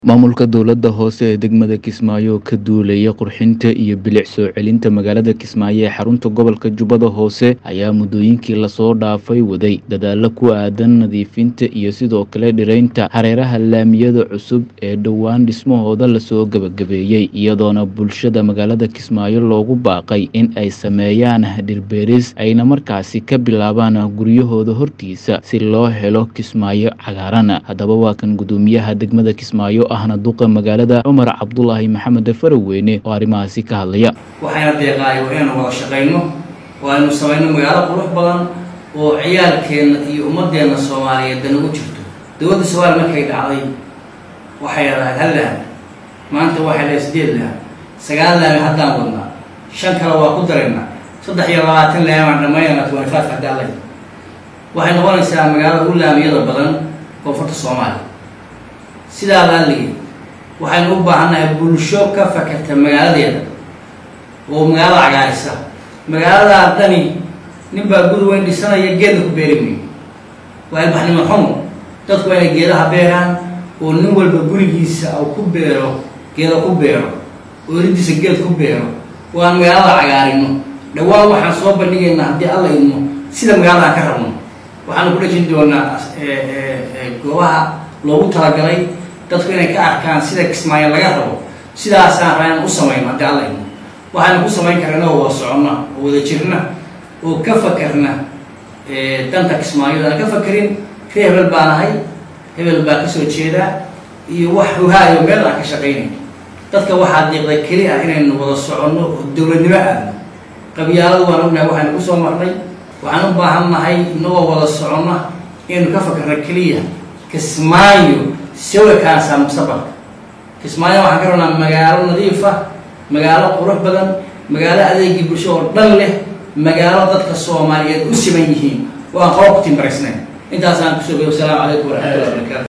Maamulka dowladda hoose ee degmada Kismaayo oo ka duulaya qurxinta iyo bilic soo celinta magaalada Kismaayo ee xarunta gobolka Jubbada Hoose ayaa muddooyinkii lasoo dhaafay waday dadaallo ku aadan nadiifinta iyo sidoo kale dhiraynta hareeraha laamiyada cusub ee dhowaan dhismahooda lasoo gabagabeeyey iyadoona bulshada magaalada Kismaayo loogu baaqay in ay sameeyaan dhir-beeris ayna markaasi ka bilaabaan guryahooda hortiisa si loo helo Kismaayo cagaaran haddaba waa kan gudoomiyaha degmada Kismaayo ahna duqa magaalada Cumar Cabdulaahi Maxamed Faraweyne oo arrimahaasi ka hadlaya waxayna deeqaayo waa inaynu wada shaqayno oo aynu samayno magaalo qurux badan oo ciyaalkeenna iyo ummadeenna soomaaliyeed dan ugu jirto dowladda soomaaliya markay dhacday waxay lahayd hal laami maanta waxay lahayd sideed laami sagaal laami haddaan wadnaa shan kale waa ku daraynaa saddex iyo labaatan laami aan dhammaynana twenty five haddii alla yidhi waxay noqonaysaa magaalada ugu laamiyada badan koonfurta soomaaliya sidaa laaligii waxaynu u baahannahay bulsho ka fakerta magaaladeeda oo magaalada cagaarisa magaaladaa dani nin baa guri weyn dhisanaya geedna ku beeri mayo waa ilbaxnimo xumo dadku waa inay geedaha beeraan oo nin walba gurigiisa u ku beero geeda ku beero oo eridiisa geed ku beero oo aan magaalada cagaarino dhawaan waxaan soo bandhigaynaa haddii alla idmo sida magaalada ka rabno waxaanu ku dhejin doonaa goobaha loogu talagalay dadku inay ka arkaan sida kismaayo laga rabo sidaasaan rabaa inaan u samayno haddii alla idmo waxaynu ku samayn karna inagoo wada soconna oo wada jirna oo ka fakerna danta kismaayo aan ka fakerin ree hebel baan ahay hebel baa kasoo jeedaa iyo wax huhaayo meel aan ka shaqaynay dadka waxaa diiqda keli ah inaynu wada soconno oo dowladnimo aadno qabyaaladu waan ognahay waxaynu kusoo marnay waxaan u baahan nahay inagoo wada soconna inaynu ka fakerna keliya kismaayo sawirkaasa mustaqbalka kismaayo waxaan ka rabnaa magaalo nadiifa magaalo qurux badan magaalo adeegii bulsho oo dhan leh magaalo dadka soomaaliyeed u siman yihiin oo aan qaba ku timbaraysnayn intaasaan kusoo gay wasalaamu calaykum waraxmatullahi wabarakatu